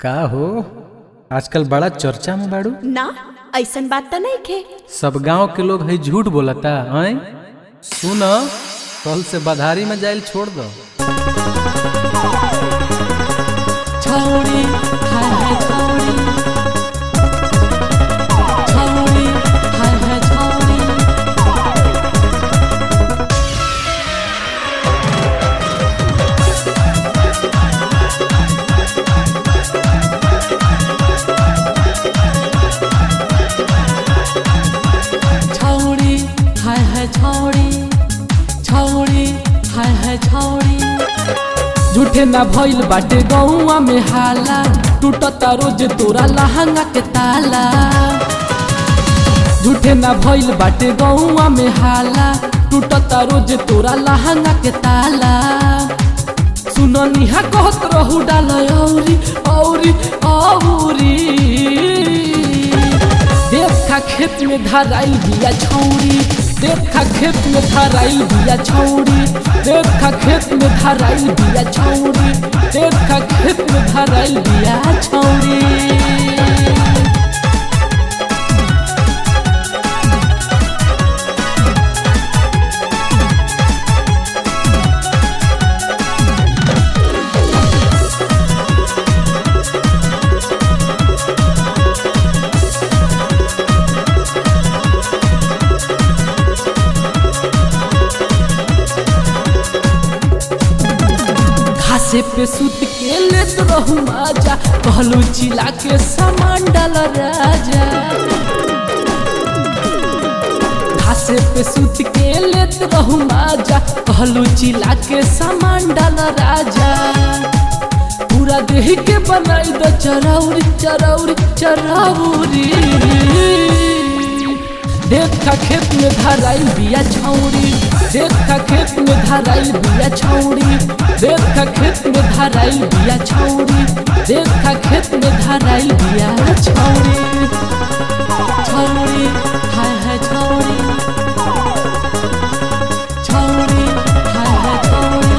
का हो आजकल बड़ा चर्चा में बाड़ू ना ऐसन बात त नहीं खे सब गांव के लोग है झूठ बोलता हैं सुन कल से बधारी में जाइल छोड़ दो छौरी हाय हाय छौरी छौरी हाय हाय छौरी छौरी हाय हाय छौरी छौरी हाय हाय छौरी झूठे ना भइल बाटे गौवा में हाला टूटता रोज तोरा लहंगा के ताला झूठे ना भइल बाटे गौवा में हाला टूटता रोज तोरा लहंगा के ताला सुनो निहा कहत रहू डाल औरी औरी औरी देखा खेत में धराइल बिया छौरी देखा खेत में धराइल बिया छौरी देखा खेत में धराइल बिया छौरी देखा खेत में धराइल बिया छौरी घासे पे सुत के लेत रहू माजा कहलू चिला के सामान डाल राजा घासे पे सुत के लेत रहू माजा कहलू चिला के सामान डाल राजा पूरा देह के बनाई द चरौरी चरौरी चरौरी देखा खेत में धराइल बिया छौरी देखा खेत में धराइल बिया छौरी देखा खेत में धराइल बिया छौरी देखा खेत में धराइल बिया छौरी छौरी हाय हाय छौरी छौरी हाय हाय छौरी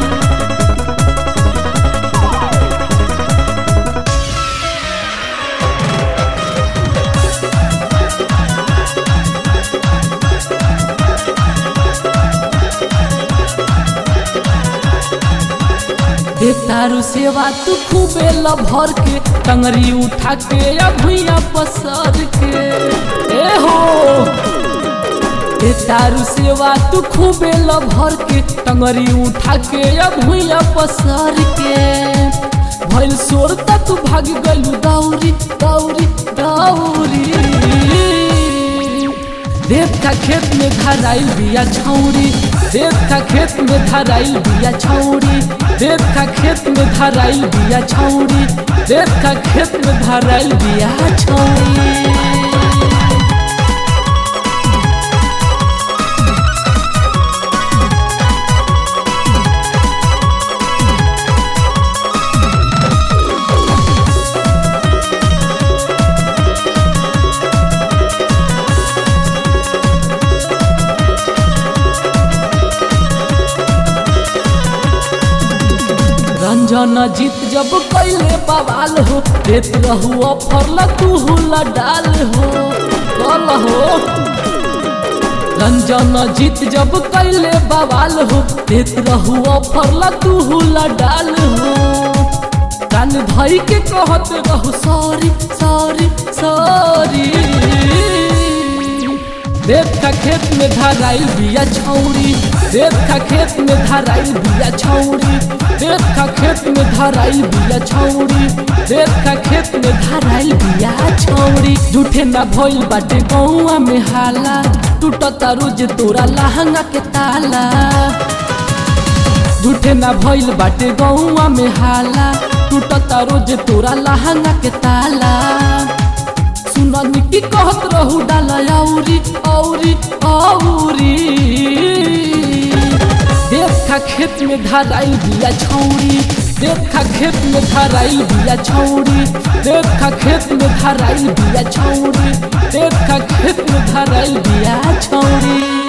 दे तारू सेवा तू खूबे लभर के टंगरी उठा के या भुइया पसर के ए हो दे तारू सेवा तू खूबे लभर के टंगरी उठा के या भुइया पसर के भइल सोर तू भाग गलू दौरी दौरी दौरी देखा खेत में धराइल बिया छौरी देखा खेत में धराइल बिया छौरी देखा खेत में धराइल बिया छौरी देखा खेत में धराइल बिया छौरी रंजन जीत जब कैले बवाल हो देत रहू ऑफर ला तू हुला डाल हो कल हो रंजन जीत जब कैले बवाल हो देत रहू ऑफर ला तू हुला डाल हो कान धई के कहत रहू सॉरी सॉरी सॉरी देखा खेत में धराइल बिया छौरी देखा खेत में धराइल बिया छौरी देखा खेत में धराइल बिया छौरी देखा खेत में धराइल बिया छौरी झूठे ना भइल बाटे गौवा में हाला टूटता रोज तोरा लहंगा के ताला झूठे ना भइल बाटे गौवा में हाला टूटता रोज तोरा लहंगा के ताला सुना निकी कहत रहू डाला औरी औरी औरी देखा खेत में धराइल बिया छौरी देखा खेत में धराइल बिया छौरी देखा खेत में धराइल बिया छौरी देखा खेत में धराइल बिया छौरी